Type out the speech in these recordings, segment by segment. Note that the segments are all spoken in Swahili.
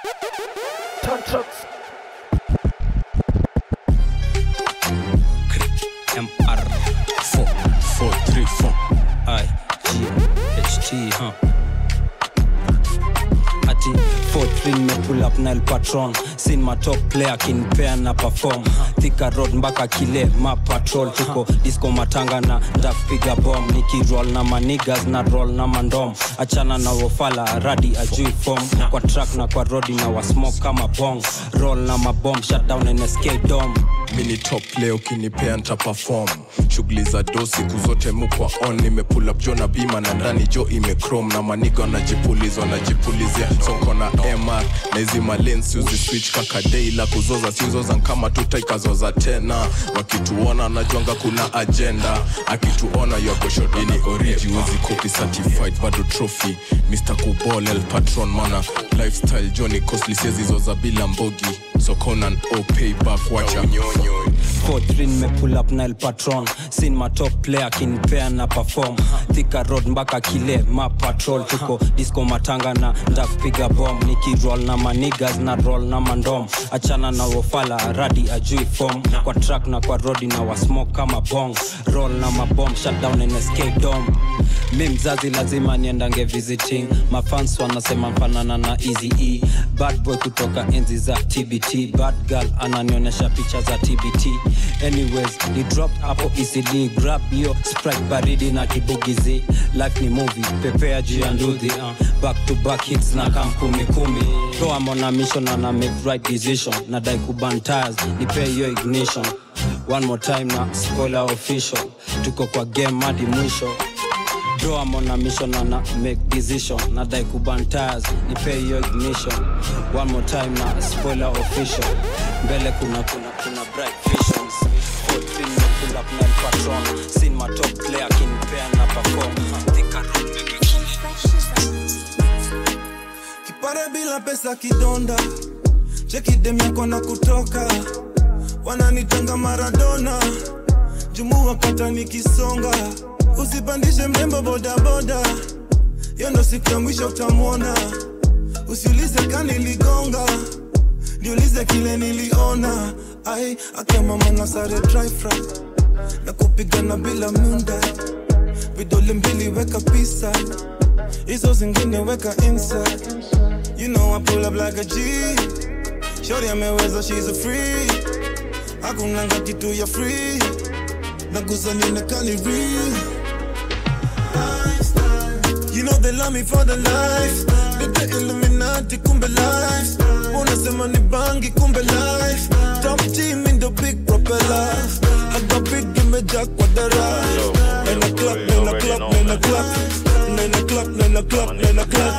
Turn trucks. MR 4 4 3 4 I G H T huh ati 43 nimepull up nile patron sin my top player kinpea na perform thika road mpaka kile ma patrol tuko disco matanga na ndakupiga bom nikiroll na manigas na roll na mandom achana na wofala radi ajui form kwa track na kwa rodi na wasmoke kama bong roll na mabom shutdown nsk dom mini top leo kinipea nta perform shughuli za do siku zote mukwa on nimepull up jo na bima na ndani jo imechrome na maniga wanajipulizwa wanajipulizia sonko na mr na hizi malens uzi switch kakadei la kuzoza sizoza nkama tutaikazoza tena wakituona najwanga kuna agenda akituona yagoshodini oriji wezi copy certified bado trophy mr kubol el patron mana lifestyle joni costly sezizoza bila mbogi so conan o payback wacha unyonyo 43 nimepull up nile patron sin my top player kinpea na perform thika road mpaka kile ma patrol tuko disco matanga na ndakupiga bom nikiroll na manigas na roll na mandom achana na wofala radi ajui form kwa track na kwa rodi na wasmoke kama bong roll na mabom shutdown nsk dom mi mzazi lazima niendange visiting mafans wanasema mfanana na easy e bad boy kutoka enzi za tbt bad girl ananionyesha picha za tbt anyways ni drop hapo ecd grab hiyo sprite baridi na kibugizi life ni movie pepea juu ya nduthi uh, back to back hits na kam kumi kumi toa mona mission na make right decision na dai kuban tires nipe hiyo ignition one more time na spoiler official tuko kwa game hadi mwisho Bro, I'm on a mission and I make decision. Nadai kuban tires, nipe hiyo ignition. One more time na spoiler official. Mbele kuna kuna kuna bright visions. 14 na pull up nine patron. Seen my top player kinipea na perform. Thika road mpaka kipare bila pesa kidonda cheki dem yako na kutoka wananitanga maradona jumua kata nikisonga usipandishe mrembo bodaboda hiyo ndo siku ya mwisho utamwona usiulize kaniligonga niulize kile niliona ai akamama na sare dry fry na kupigana bila munda vidole mbili weka pisa hizo zingine weka inside you know I pull up like a G shorty ameweza she's a free hakunanga kitu ya free nagusa nionekani real You know they love me for the life Nite Illuminati kumbe life Unasema ni bangi kumbe life Top team in the big propeller Haga big imejaa kwa dara Nine o'clock, nine o'clock, nine o'clock Nine o'clock, nine o'clock, nine o'clock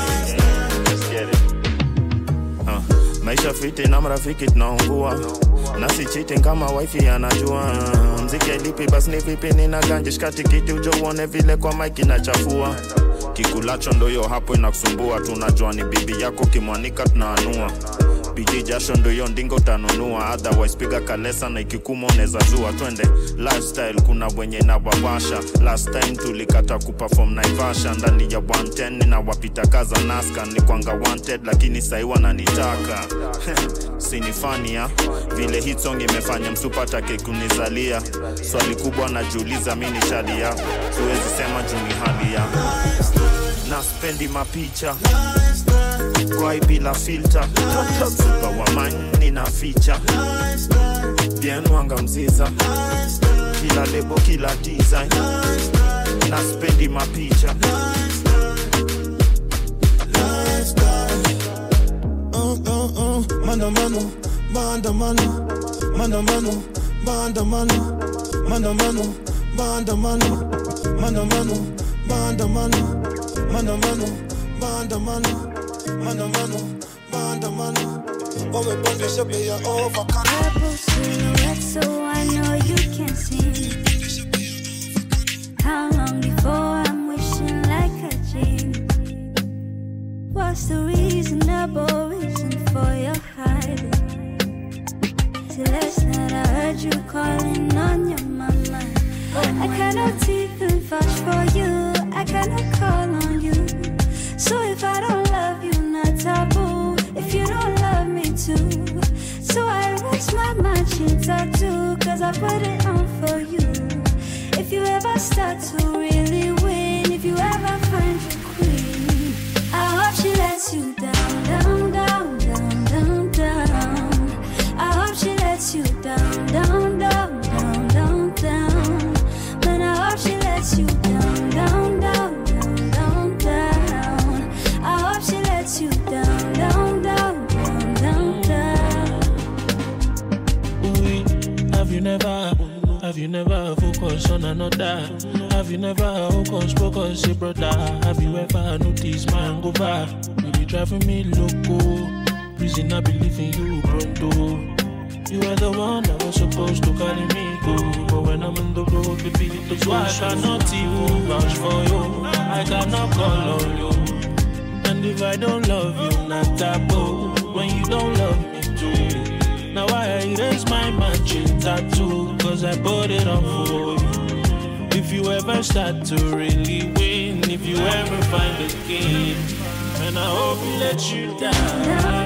Uh, maisha fiti na marafiki tunaungua nasi cheating kama wifi anajua mziki alipi basi ni vipi nina ganje shikati kiti ujo uone vile kwa mike inachafua kikulacho ndoyo hapo inakusumbua tunajua ni bibi yako kimwanika tunaanua biji jasho ndoyo ndingo utanunua otherwise piga kalesa na ikikuma unaweza zua twende lifestyle kuna wenye nawawasha last time tulikata kuperform naivasha ndani ya 110 na wapita kaza naska ni kwanga wanted lakini sahi wananitaka sinifania vile hit song imefanya msupatake kunizalia swali kubwa najiuliza mi ni shadia siwezi sema juu ni hali ya na spendi mapicha kwai bila filter supa wa mani na ficha bien wanga mziza kila lebo kila design na spendi mapicha uh, uh, uh. Maandamano, maandamano, maandamano, maandamano, maandamano, maandamano, maandamano, maandamano, maandamano, maandamano, maandamano, maandamano. Wamepandisha bei ya avocado. Purple silhouette, so I know you can see. How long before I'm wishing like a genie? What's the reasonable reason for your hiding? Till last night I heard you calling on your mama. I cannot even vouch for you. I cannot call on you. So if I don't love you, not taboo. If you don't love matching tattoo, cause I put it on for you. If you ever start to really win, if you ever find your queen, I hope she lets you down, down, down, down, down, down. I hope she lets you down, down, down, down, down, down. Man, I hope she lets you down, down, down, down, down, down. I hope she lets you down, down, down, down, down, down. Oui, have you never, have you never focused on another? Have you never focused, focused, say brother? Have you ever noticed man go back? You be driving me loco. Reason I believe in you, pronto. You are the one that was supposed to carry me go. But when I'm on the road, baby, that's why I cannot even vouch for you. I cannot call on you. And if I don't love you, not taboo. When you don't love me too. Now I erase my matching tattoo, cause I put it on for you. If you ever start to really win, if you ever find a king, and I hope he lets you down.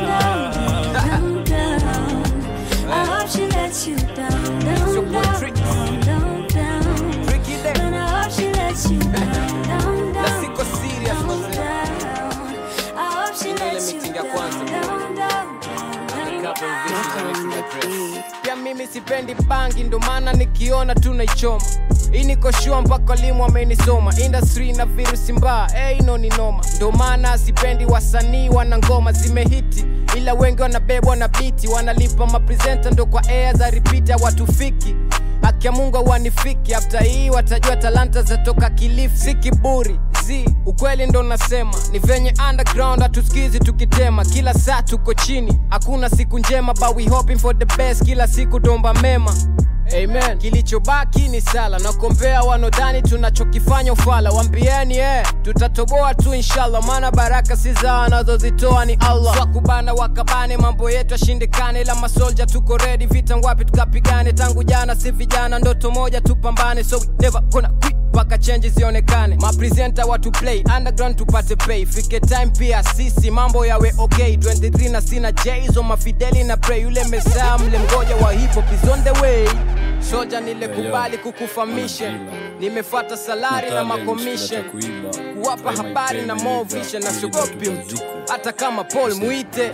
down, down. I hope she lets you down, down, down, down, down, down. Tricky there. And I hope she lets you down, down, Na down, siko serious down, mazee. down. I hope she Ile lets you meeting ya down, kwanza. down, down, down, down. Couple visions and address. pia mimi sipendi bangi ndo maana nikiona tunaichoma hii niko shua mpaka walimu amenisoma industry na virusi mbaya hey, ino ni noma ndo maana sipendi wasanii wana ngoma zimehiti ila wengi wanabebwa na biti wanalipa mapresenta ndo kwa air za ripita watufiki haki ya mungu wanifiki afta hii watajua talanta zatoka kilifi si kiburi z ukweli ndo nasema ni venye underground hatusikizi tukitema kila saa tuko chini hakuna siku njema but we hoping for the best kila siku domba mema amen kilichobaki ni sala na kombea wanodhani tunachokifanya ufala wambieni eh, tutatoboa tu inshallah maana baraka si za anazozitoa ni allah wakubana wakabane mambo yetu yashindikane ila masolja tuko redi vita ngwapi tukapigane tangu jana si vijana ndoto moja tupambane so we never gonna quit mpaka change zionekane mapresenta watu play underground tupate pay fike time pia sisi mambo yawe okay 23 na sina jzo mafideli na pray yule mesaa mle mgoja wa hip hop is on the way soja nilikubali kukufa mission nimefata salari na makomission kuwapa habari na more vision na siogopi mtu hata kama paul mwite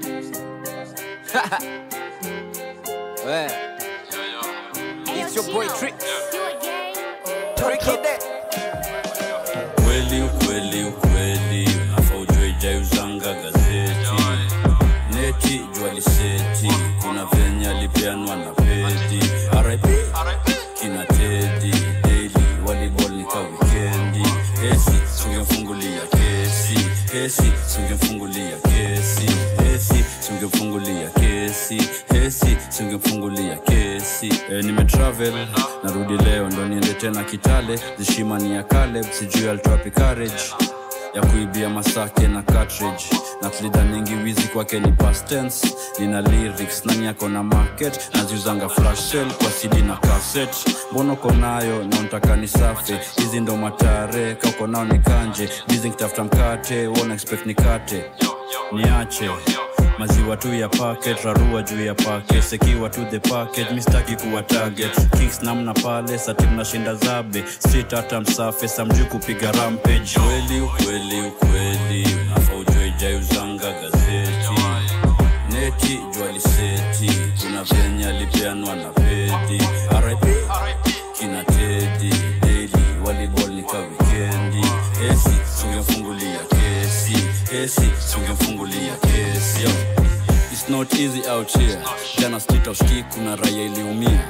Eh. It's your boy Trick. Tricky there. ukweli ukweli ukweli afa ujue ijauzanga gazeti neti jwaliseti kuna venye alipeanwa na pedi rip kina tedi daily volleyball nika wikendi esi sungemfungulia kesi esi sungemfungulia kesi esi sungemfungulia kesi esi sungemfungulia kesi e, nimetravel narudi leo ndo niende tena kitale zishimani ya kaleb sijui altrapi courage ya kuibia masake na cartridge na tulidhaningi wizi kwake ni past tense nina lyrics nani yako na market naziuzanga flash sale kwa cd na cassette mbona uko nayo na unataka ni safi hizi ndo matare kauko nao ni kanje bizi nkitafuta mkate wona expect nikate niache maziwa tu ya packet rarua juu ya packet sekiwa tu the packet mistaki kuwa target kings namna pale sati mnashinda zabe street hata msafe samjui kupiga rampage kweli ukweli ukweli afa ujue ijauzanga gazeti neti jwaliseti kuna venye alipeanwa na pedi rip kina tedi daily volleyball nika wikendi esi sungemfungulia kesi esi sungemfungulia kesi Yo. It's not easy out here jana street of ski kuna raya iliumia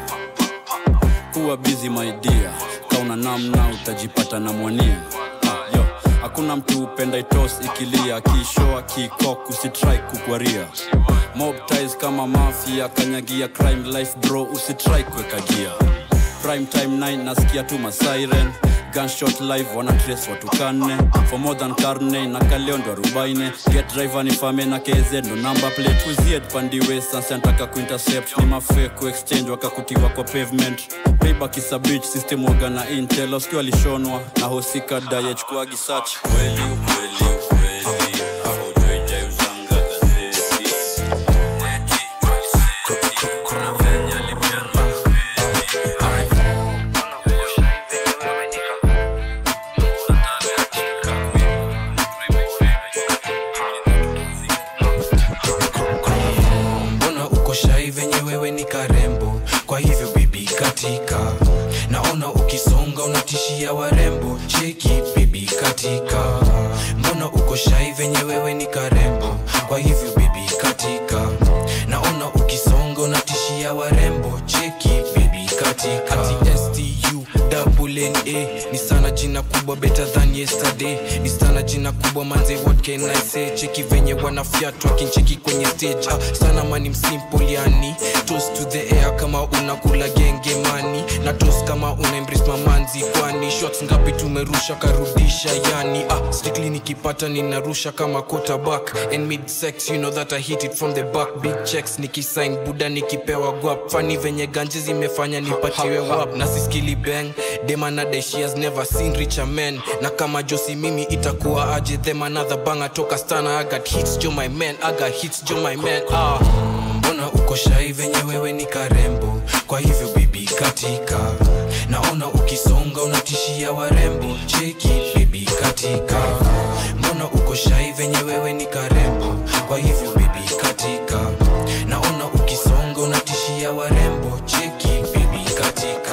kuwa busy my dear kauna namna utajipata na mwania Ah, yo hakuna mtu upenda itos ikilia akishoa kikok usitrai kukwaria mob ties kama mafia kanyagia crime life bro usitrai kuweka gia prime time 9 nasikia tu masiren gunshot live wana trace watu kanne for more than karne na kaleo ndo arobaine get driver ni fame na kz ndo number plate uzied pandiwe sansi anataka kuintercept ni mafe kuexchange wakakutiwa kwa pavement payback is a bitch system waga na intel usikiwa alishonwa na hosika dayechukuagi search kweli ukweli ukweli Haujui jaiuzanga gazeti. Neti, kuna venye kubwa better than yesterday istana jina kubwa manze what can i say cheki venye wanafyatwa kincheki kwenye stage ah, sana mani msimple yani toast to the air kama unakula genge mani na toast kama una embrace mamanzi kwani shots ngapi tumerusha karudisha yani ah, strictly nikipata ninarusha kama quarterback and mid sex you know that i hit it from the back big checks nikisign buda nikipewa guap fani venye ganji zimefanya nipatiwe wap na siskili bang demanade she has never seen richer men na kama josi mimi itakuwa aje them another banga toka stana i got hits jo my man i got hits jo my man ah mbona uko shai venye wewe ni karembo kwa hivyo bibi katika naona ukisonga unatishia warembo cheki bibi katika mbona uko shai venye wewe ni karembo kwa hivyo bibi katika naona ukisonga unatishia warembo cheki bibi katika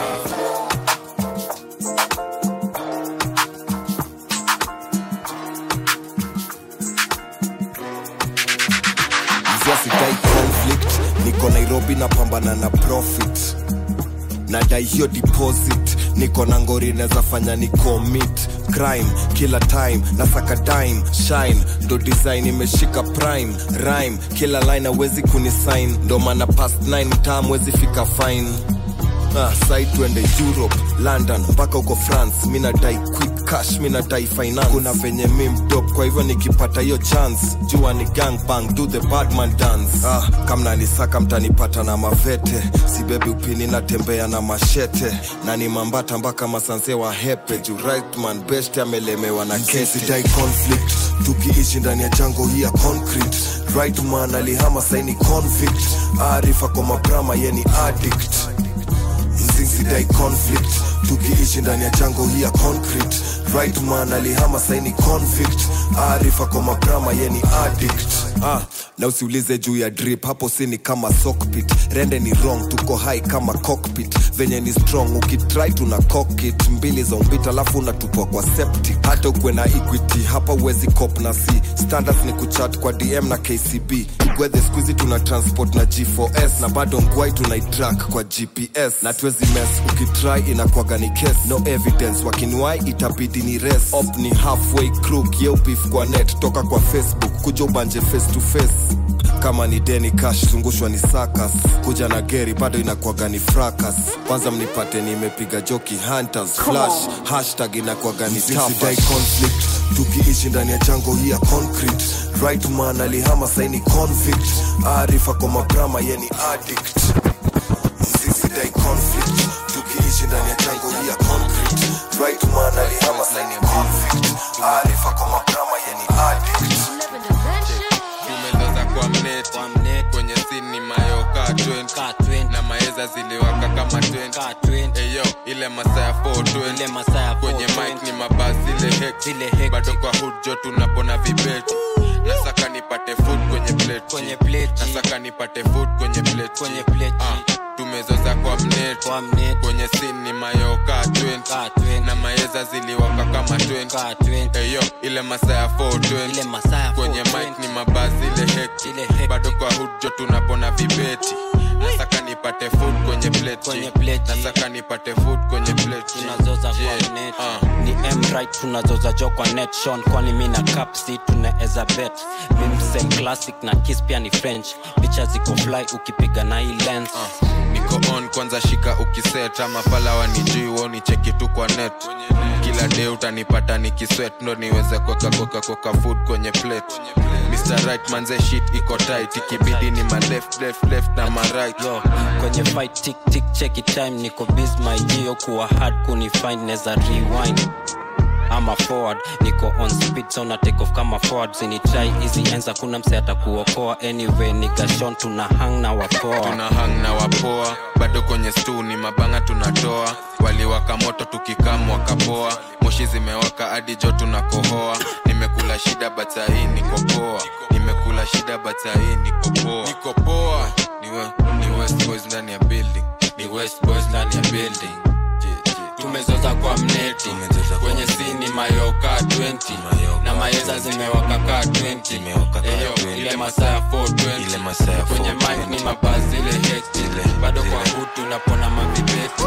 mzia sidai conflict niko nairobi napambana na profit nadai hiyo deposit niko na ngori naweza fanya ni commit crime kila time nasaka dime shine ndo design imeshika prime rhyme kila line awezi kunisign ndo maana past 9 mtaa mwezi fika fine Ah, sai tuende europe london mpaka huko france mi nadai quick cash mi nadai finance kuna venye mi mdop kwa hivyo nikipata hiyo chance jua ni gang bang do the badman dance ah, kamna nisaka mtanipata na mavete sibebi upini natembea na mashete na ni mambata mpaka masanse wa hepe juu rightman best amelemewa na kesi dai conflict tukiishi ndani ya jango hii ya concrete rightman alihama saini convict arifa kwa mabrama yeni addict mzinsidai conflict tukiishi ndani ya jango hii ya concrete right man alihama saini convict arifa kwa mabrama yeni addict ah, na usiulize juu ya drip hapo sini kama sockpit rende ni wrong tuko high kama cockpit venye ni strong ukitry tuna cockit mbili za umbita alafu unatupwa kwa septic hata ukwe na equity hapa uwezi cop na c standards ni kuchat kwa dm na kcb gwethe skuizi tuna transport na g4s na bado ngwai tunaitrack kwa gps na tuwezi mes ukitry inakwaga ni case no evidence wakiniwai itabidi ni res op ni halfway crook yeupif kwa net toka kwa facebook kuja ubanje face to face kama ni deni cash zungushwa ni sakas kuja na geri bado inakwaga ni frakas kwanza mnipate nimepiga joki hunters flash hashtag inakwaga ni tafash conflict tukiishi ndani ya jango hii ya concrete right man alihama saini convict arifa kwa mabrama yeni addict msisidai conflict tukiishi ndani ya jango hii ya concrete right man alihama saini convict arifa kwa mabrama yeni addict tumezaza kwa mneti kwenye sini mayoka 20 na maeza ziliwaka kama 20 eyo ile masaa ya 420 kwenye mic ni mabasi ile hek bado kwa hood jo tunapona vibeti nasaka nipate food kwenye plate Kwenye plate. nasaka nipate food kwenye plate Kwenye plate. ah, tumezoza kwa mneti Kwa mneti. kwenye sini ni mayoka 20 na maeza ziliwaka kama 20 eyo ile masaa ya 420 kwenye mic ni mabasi ile hek bado kwa hood jo tunapona vibeti nasaka nipate food kwenye plate Kwenye plate. nasaka nipate food kwenye plate tunazoza Yeah. kwa net Ah. ni mrit tunazoza jo kwa net shon kwani mi na capsi tunaeza bet mimsem classic na kis pia ni french picha ziko fly ukipiga na hii lens niko on kwanza shika ukiset ama pala wanijui woni cheki tu kwa net kila day utanipata nikiswet ndo niweze kweka kweka kweka food kwenye plate Mr. Right manze shit iko tight ikibidi ni ma left left left na ma right yo kwenye fight tik tik cheki time niko biz my gio kuwa hard kunifind neza rewind ama forward niko on speed so na take off kama forward zinitrai hizi enza kuna mse atakuokoa anyway nigashon tuna hang na wapoa tuna hang na wapoa bado kwenye stu ni mabanga tunatoa waliwaka moto tukikam wakapoa moshi zimewaka hadi jo tunakohoa nimekula shida batahii nikopoa nimekula shida batahii nikopoa nikopoa ni, we, ni west boys ndani ya building ni west boys ndani ya building tumezoza kwa mneti kwenye sini mayoka 20 na maeza zimewaka kaa 20 Eyo, ile masaa ya 420 kwenye mic ni mabasi ile hekti bado kwa hutu napona mavibeti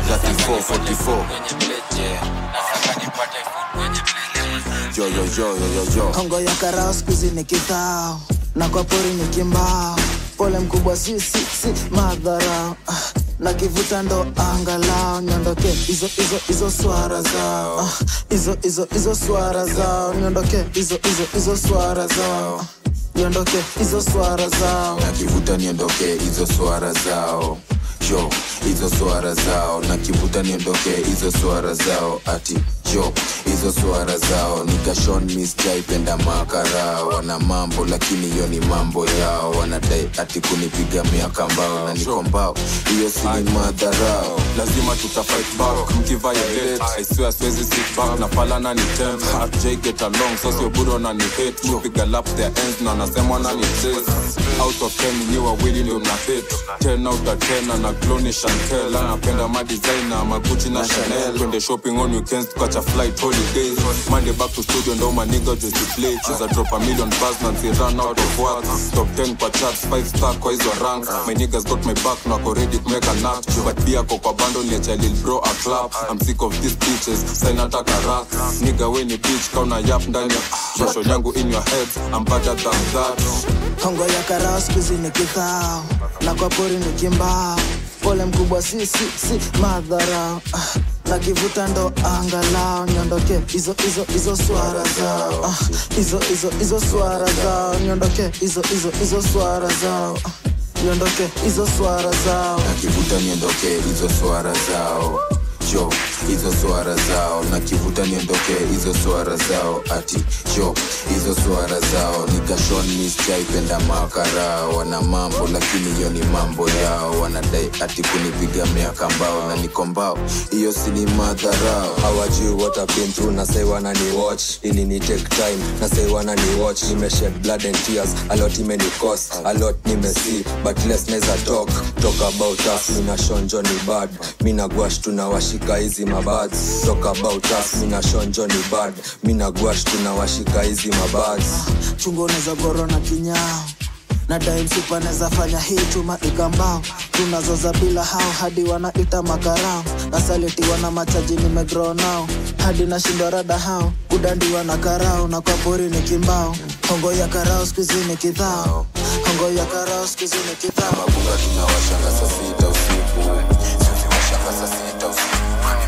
Yo, yo, yo, yo, yo, yo. hongo ya karao skuzi ni kithao na kwa pori ni kimbao pole mkubwa si si si madharao Ah, na kivuta ndo angalao niondoke hizo hizo hizo swara zao Ah, hizo hizo hizo swara zao niondoke hizo hizo hizo swara zao Ah, niondoke hizo swara zao nakivuta niondoke hizo swara zao jo hizo swara zao nakivuta niondoke hizo swara zao ati jo hizo swara zao nikashon misjaipenda makara wana mambo lakini hiyo ni mambo yao wanadai ati kunipiga miaka mbao na niko mbao hiyo si ni madharao lazima tutafight back mkiviolate i swear siwezi sit back na falana ni temp rj get along so sio buro na ni hate kupiga lap their ends na nasema na ni chase out of 10 ni wawili ndio mna hate 10 out of 10 na gloni chantel anapenda ma designer maguchi na chanel twende shopping on weekends tukacha flight holidays monday back to studio ndo maniga just play cheza drop a million bars na nzi run out of work top 10 kwa charts 5 star kwa hizo ranks my niggas got my back na wako ready to make a nut but pia kwa kwa bando niacha lil bro a clap i'm sick of these bitches sign hata karak nigga we ni bitch kauna yap ndani ya shosho yangu in your head i'm better than that hongo ya karao skuzi ni kithao na kwa pori ni kimbao pole mkubwa si si si madharao Ah, na kivuta ndo angalao niondoke hizo hizo hizo swara zao Ah, hizo hizo hizo swara zao niondoke hizo hizo hizo swara zao Ah, niondoke hizo swara zao nakivuta niondoke hizo swara zao jo hizo swara zao nakivuta niondoke hizo swara zao ati jo hizo swara zao nikashon misjaipenda makara wana mambo lakini hiyo ni mambo yao wanadai ati kunipiga miaka mbao na niko mbao hiyo si ni madharao hawajui what I've been through na say wanani watch ili ni take time na say wanani watch nimeshed blood and tears a lot imeni cost a lot nimesi but less neza talk talk about us mina shonjo ni bad mina gwash tunawashika hizi mabads talk about us mina shonjo ni bad mina gwash tunawashika hizi mabads chungo unaweza goro na kinyao na daimsupa naweza fanya hii chuma ikambao tunazoza bila hao hadi wanaita makarao nasalitiwa na machaji nimegrow nao hadi nashindwa rada hao kudandiwa na karao na kwa pori ni kimbao hongo ya karao skuizi ni kidhao hongo ya karao skuizi ni kidhao mabuga tunawashanga saa sita usiku tunawashanga saa sita usiku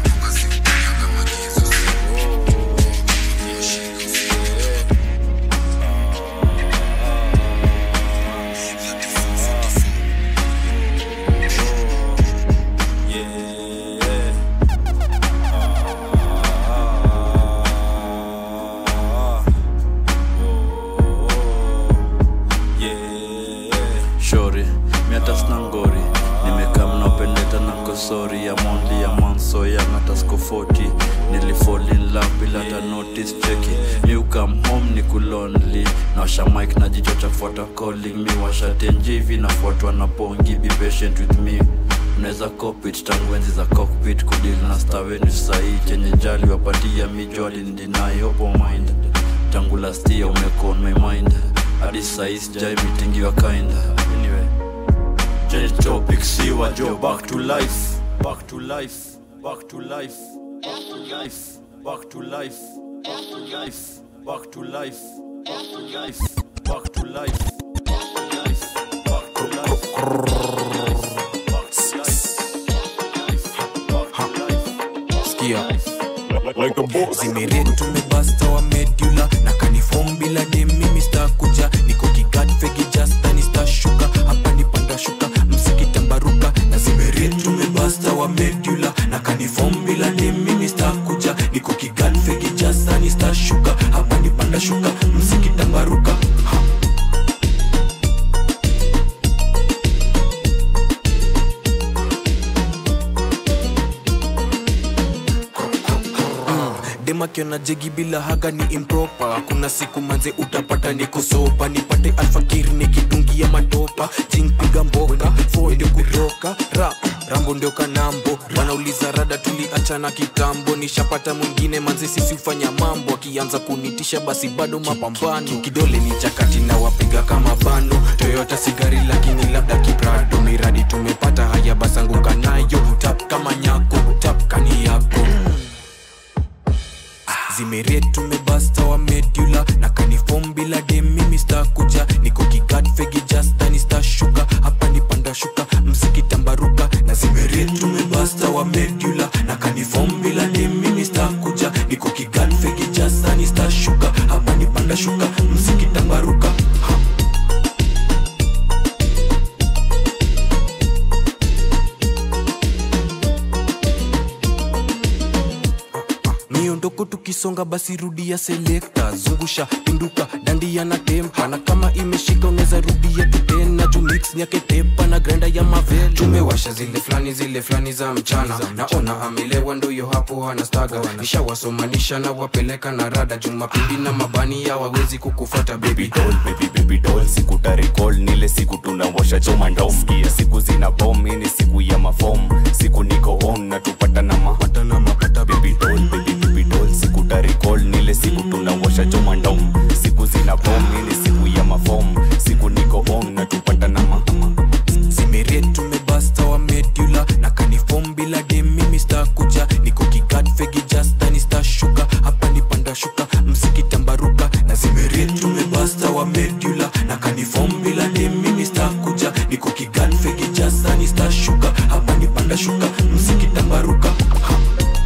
shori miatasna ngori nimekaa mnaopendeta na kosori ya mondi ya manso ya ngatasko 40 nilifall in love bila hata notice cheki mi ukam home ni kulonli nawasha mike na jicho cha fuata calling mi washa tenje hivi nafuatwa na pongi be patient with me unaweza copit tangu enzi za cockpit kudili na staweni sahii chenye jali wapatia mijwali ndinai opo mind tangu last year umeko on my mind hadi sahii sijai mitingi wa kind anyway change topic siwa jo back to life back to life back to life back to life back to life back to life back to life back to life back to life back to life skia zimeretu tumebasta wa medula na kanifom bila dem mimi stakuja niko kigat fegi jastani stashuka hapa ni panda shuka msikitambaruka na zimeretu tumebasta wa medula na kanifom bila dem mimi stakuja niko kigat fegi jastani stashuka hapa ni panda shuka msikitambaruka ha. dem ukiona jegi bila haga ni improper kuna siku manze utapata niko sopa nipate alfakiri nikidungia matopa ching piga mboka fo ndio kutoka rap rambo ndio kanambo wanauliza rada tuliachana kitambo nishapata mwingine manze sisi hufanya mambo akianza kunitisha basi bado mapambano kidole ni chakati na wapiga kama bano toyota sigari lakini labda kiprado miradi tumepata haya basanguka nayo tap kama nyako tap kani yako zimeret tumebasta wa medula na kanifom bila demi mista kuja niko kigat fegi jastani sta shuka hapa ni panda shuka mziki tambaruka na zimeret tumebasta wa medula na kanifom bila demi mista kuja niko kigat fegi jastani sta shuka hapa ni panda shuka mziki tambaruka miondoko tukisonga basi rudia selekta zungusha pinduka dandia na tempa na kama imeshika unaweza rudia tutena jumix nyake tepa na grenda ya mavel tumewasha zile fulani zile fulani za mchana naona amelewa ndoyo hapo hana staga nishawasomanisha na wapeleka na rada jumapili na mabani ya wawezi kukufata baby doll baby baby doll siku tarekol nile siku tunawasha choma ndom Sikia siku zina bom ini siku ya mafom siku niko on na tupata na mapata na mapata baby doll baby baby doll siku tarekol nile siku tunawasha choma ndom siku zina bom ini siku ya mafom siku niko on na tupata na ma zimeret tumebasta wa medula na kanifom bila demi mista kuja niko kigat fegi jastani sta shuka hapa ni panda shuka mziki tambaruka na zimeret tumebasta wa medula na kanifom bila demi mista kuja niko kigat fegi jastani sta shuka hapa ni panda shuka mziki tambaruka ha.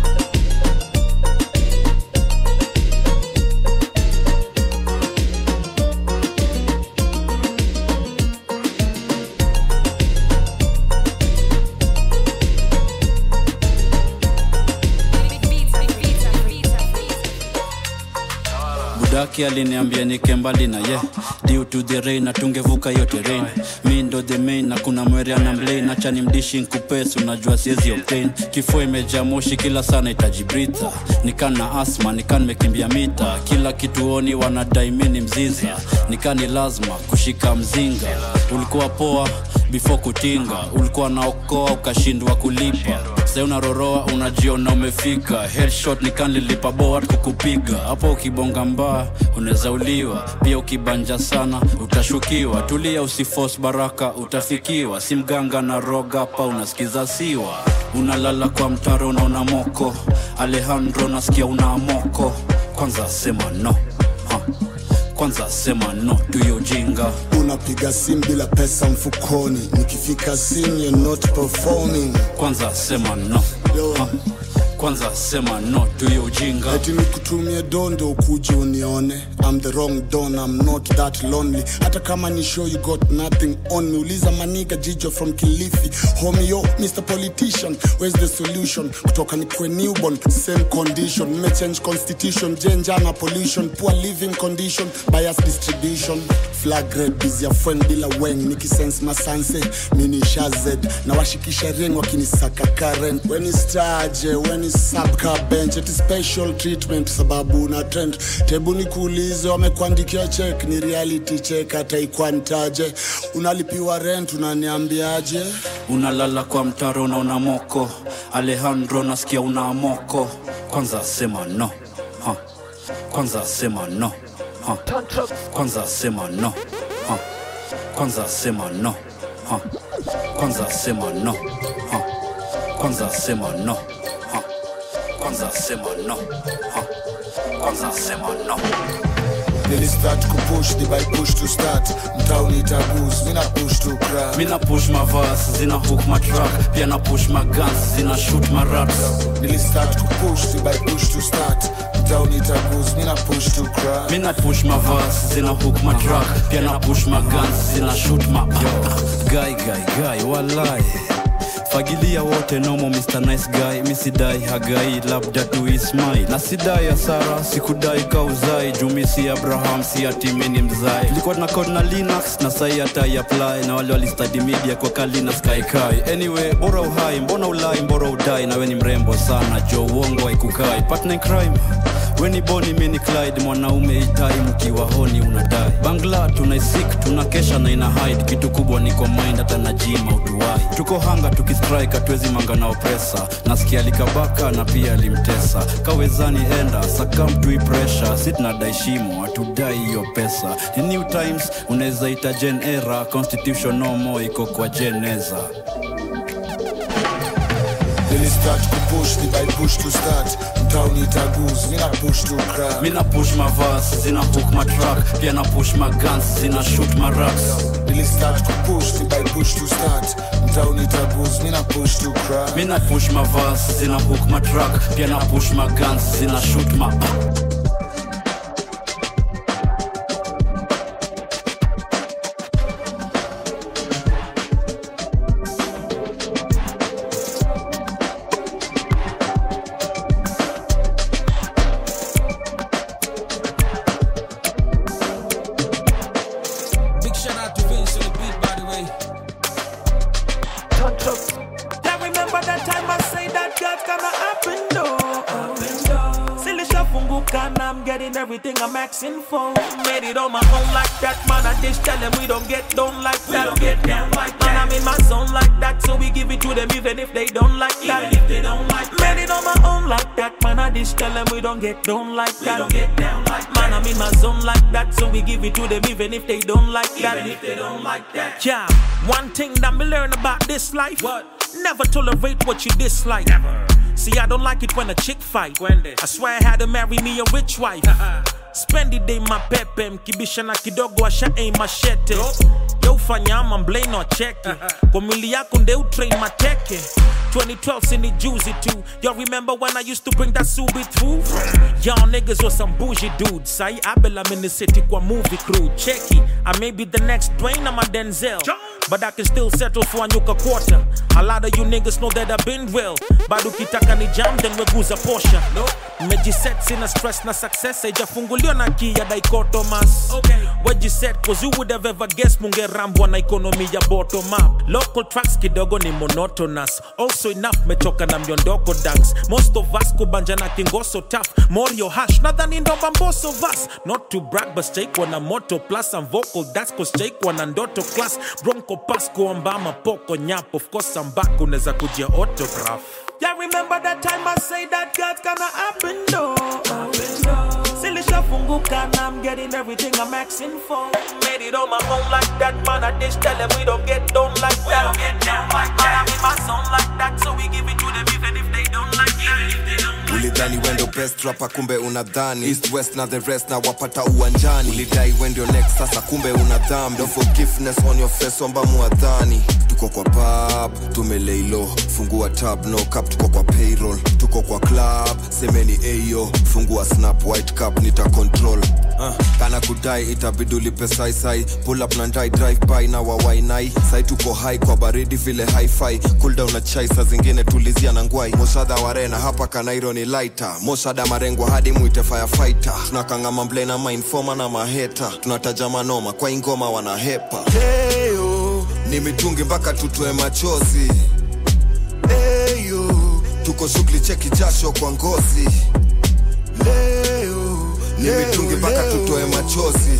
budaki aliniambia nike mbali na ye due to the rain na tungevuka hiyo terrain mi ndo the main na kuna mwerea na mlain acha ni mdishi nkupesi unajua siezi obtain kifua imejaa moshi kila sana itajibritha nikan na asma nikan mekimbia mita kila kituoni wanadai mi ni mziza nikani lazima kushika mzinga ulikuwa poa before kutinga ulikuwa naokoa ukashindwa kulipa sai unaroroa unajiona umefika headshot nikanlilipa boat kukupiga hapo ukibonga mbaa unaweza uliwa pia ukibanja sana utashukiwa tulia usifos baraka utafikiwa si mganga na roga hapa unasikiza siwa unalala kwa mtaro unaona moko alejandro nasikia una moko kwanza sema no ha. kwanza sema no tuyo jinga unapiga simu bila pesa mfukoni nikifika simu you're not performing kwanza sema no ha. kwanza sema no tuyo ujinga eti nikutumie dondo ukuje unione I'm the wrong don I'm not that lonely hata kama ni show you got nothing on me uliza maniga jijo from kilifi homie yo Mr Politician where's the solution kutoka nikwe newborn same condition nimechange constitution jenja na pollution poor living condition bias distribution flag red busy ya friend bila weng nikisense masanse mini shazed na washikisha ring wakinisaka karen weni staje weni sabka bench eti special treatment sababu na trend tebu nikuulize wamekuandikia check ni reality check hata ikwantaje unalipiwa rent unaniambiaje unalala kwa mtaro unaona moko alejandro nasikia una moko kwanza sema no ha. kwanza sema no ha. kwanza sema no ha. kwanza sema no ha. kwanza sema no ha. kwanza sema no ha. kwanza sema no ha. kwanza sema no nilistart kupush dibai push to start mtauni itagus mina push to crack mina push mavas zina hook matrak pia na push magans zina shoot maraps nilistart kupush dibai push to start mtauni itagus mina push to crack mina push mavas zina hook matrak pia na push magans zina shoot ma guy guy guy walai fagilia wote nomo Mr. Nice Guy misidai hagai labda tu ismai na sidai asara sikudai kauzai jumi si Abraham si atimini mzai tulikuwa tuna code na Linux na sai hata apply na wale walistadi media kwa Kalina Sky Kai anyway bora uhai mbona ulai mbora udai na we ni mrembo sana jo uongo haikukai partner in crime weni boni mini clyde mwanaume itai mkiwa honi unadai bangla tunaisik tunakesha na ina hide kitu kubwa ni kwa mind hata na jima utuwai tuko hanga tukistrike hatuwezi manga na opresa nasikia alikabaka na pia alimtesa kawezani enda sakamtui presha si tunadai shimo hatudai hiyo pesa ni new times unaweza ita gen era constitution no more iko kwa jeneza nilistart kupush ni by push to start mtauni tagus mina push to crack mina push mavas zina hook matrak pia na push magans zina shoot maraks nilistart kupush ni by push to start mtauni tagus mina push to crack mina push mavas zina hook matrak pia na push magans zina shoot ma Big shout out to Vince on the beat, by the way. Yeah, remember that time I say that God's gonna happen, though. Silly shafunguka, and I'm getting everything I'm asking for. Made it on my own like that, man. I just tell them we don't get down like that. don't get down like that. Man, I'm in my zone like that, so we give it to them even if they don't like that. if they don't like Made it on my own like that, man. I just tell them we don't get down like that. don't get down like Man, I'm in my zone like that, so we give it to them even if they don't like that. Even if they don't like that. Yeah, one thing that me learn about this life. What? Never tolerate what you dislike. Never. See, I don't like it when a chick fight. I swear I had to marry me a rich wife. Spend the day mapepe mkibisha na kidogo asha aim machete yo fanyama mblei no cheki kwa mwili yako nde utrain mateke 2012 sini juicy too y'all remember when I used to bring that subi through y'all niggas was some bougie dudes sai abel I'm in the city kwa movie crew checky I may be the next Dwayne I'm a Denzel but I can still settle for a nyuka quarter a lot of you niggas know that I've been real bado kitaka ni jam then weguza posha mejiset sina stress na success haijafunguliwa na kia dichotomas okay. wejiset cause you would have ever guessed mungerambwa na ekonomi ya bottom up local tracks kidogo ni monotonous also enough mechoka na myondoko dance most of us kubanja na kingoso tough morio hash nadhani ndomba mboso vas not to brag but chaikwa na moto plus I'm vocal that's cause chaikwa na ndoto class bronco pasco ambama poko nyap of course I'm back unaweza kujia autograph Yeah, remember that time I say that God's gonna happen, though. Silly shafunguka, and I'm getting everything I'm asking for. Made it on my own like that, man. I just tell them we don't get down like that. don't get down like that. I'm in my zone like that, so we give it to them even if they don't like that. ulidhani wendo best rapa kumbe unadhani east west na the rest na wapata uwanjani ulidai wendio next sasa kumbe una dhambi no forgiveness on your face omba muadhani tuko kwa pub tumeleilo fungua tab no cap tuko kwa payroll tuko kwa club semeni eyo fungua snap white cup nita control uh, kana kudai itabidi ulipe saisai pull up na ndai drive by na wawainai sai tuko high kwa baridi vile hi-fi cool down na chai saa zingine tulizia na ngwai moshadha warena hapa kanairo ni laita moshada marengwa hadi mwite firefighter tunakangama mble na mainfoma na maheta tunataja manoma kwa ingoma wanahepa Heyo, ni mitungi mpaka tutoe machozi Eyo, tuko shughuli cheki jasho kwa ngozi leo ni mitungi mpaka tutoe machozi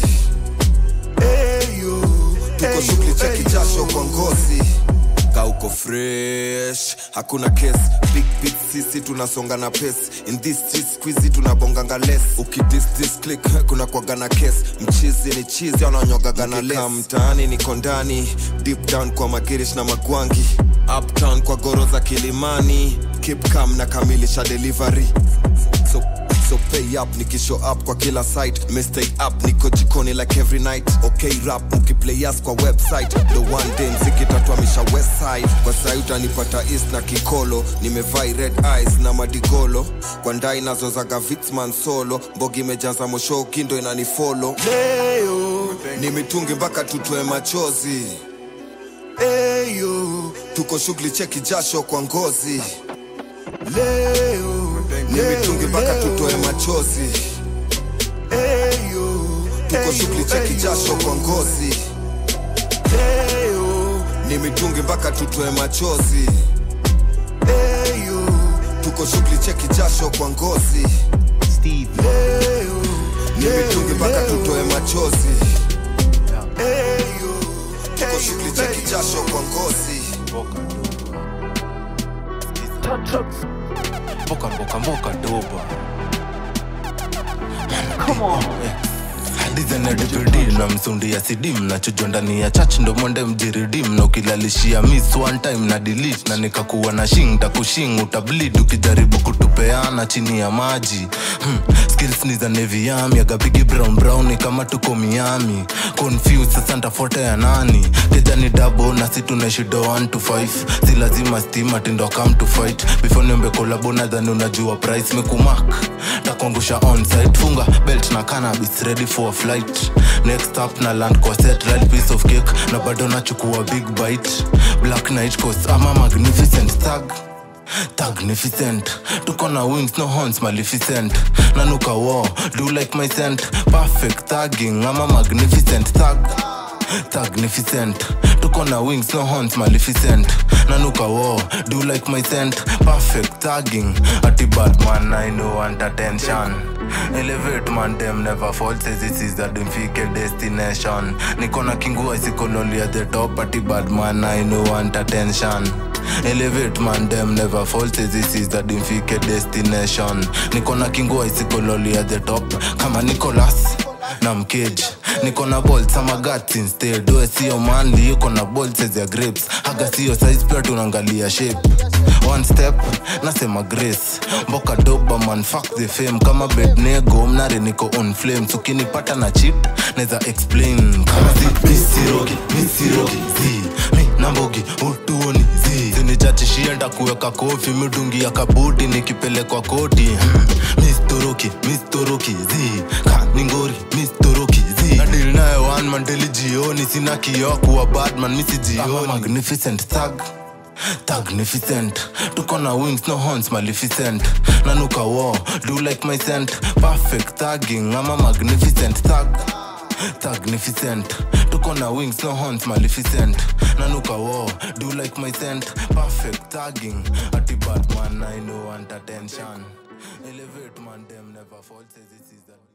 Eyo, tuko shughuli cheki jasho kwa ngozi kauko fresh hakuna kes big big sisi tunasonga na pes in this street squeezy tunabonganga les ukidis this click kuna kwaga na kes mchizi ni chizi ananyogaga na les mtaani niko ndani deep down kwa magirish na magwangi uptown kwa goro za kilimani keep calm na kamilisha delivery so so pay up nikishow up kwa kila site mestay up niko jikoni like every night okay rap ukiplay us kwa website the one day mziki tatwamisha west side kwa sai utanipata east na kikolo nimevai red eyes na madigolo kwa ndai nazozaga vitsman solo mbogi imejaza mosho kindo inanifolo leo ni mitungi mpaka tutoe machozi eyo tuko shughuli cheki jasho kwa ngozi leo ni mitungi mpaka tutoe machozi eyo tuko shughuli cheki jasho kwa ngozi leo ni mitungi mpaka tutoe machozi eyo tuko shughuli cheki jasho kwa ngozi Steve. Nimetungi mpaka tutoe machozi tuko shughuli cheki jasho kwa ngozi mboka mboka mboka doba dizenedipidi na msundi ya sidim nachujwa ndani ya chach ndo mwende mjiridim na ukilalishia miss one time na delete na nikakuwa na shing takushing utablid ukijaribu kutupeana chini ya maji hmm. skills ni za neviami agabigi brown brown ni kama tuko miami confused sasa ntafuata ya nani keja ni dabo na si tunaishido 1 to 5 si lazima stima tindo come to fight before niombe kolabo nadhani unajua price mekumak takuangusha onsite funga belt na cannabis ready for a flight next up na land kwa set right piece of cake na bado nachukua big bite black night coast ama magnificent tag Magnificent, tuko na wings no horns maleficent nanuka war do like my scent perfect tagging ama magnificent tag magnificent tuko na wings no horns maleficent nanuka war do like my scent perfect tagging ati bad man i know want attention elevate man them never fall says this is the dimfike destination niko na kingua isikololi at the top ati bad man i know want attention elevate man them never fall says this is the dimfike destination niko na kingua isikololi at the top kama nicolas na mkeji niko na bolt ama guts instead we sio manli yuko na bolt size ya grapes haga sio size pia tunaangalia shape one step nasema grace mboka doba man fuck the fame kama bednego mnare niko on flames ukinipata na chip neza explain kama si misirogi misirogi zi mi nambogi utuoni zi sinichachishia ntakuweka kofi midungi ya kabuti nikipelekwa koti hmm. mistoroki mistoroki zi ka ningori mistoroki zi nadil naye one man daily jioni sina kioo kuwa badman misijioni magnificent thug magnificent tuko na wings no horns maleficent nanuka war do like my scent perfect tagging ama magnificent thug magnificent tuko na wings no horns maleficent nanuka war do like my scent perfect tagging ati bad man i know want attention elevate man them never fall says this is the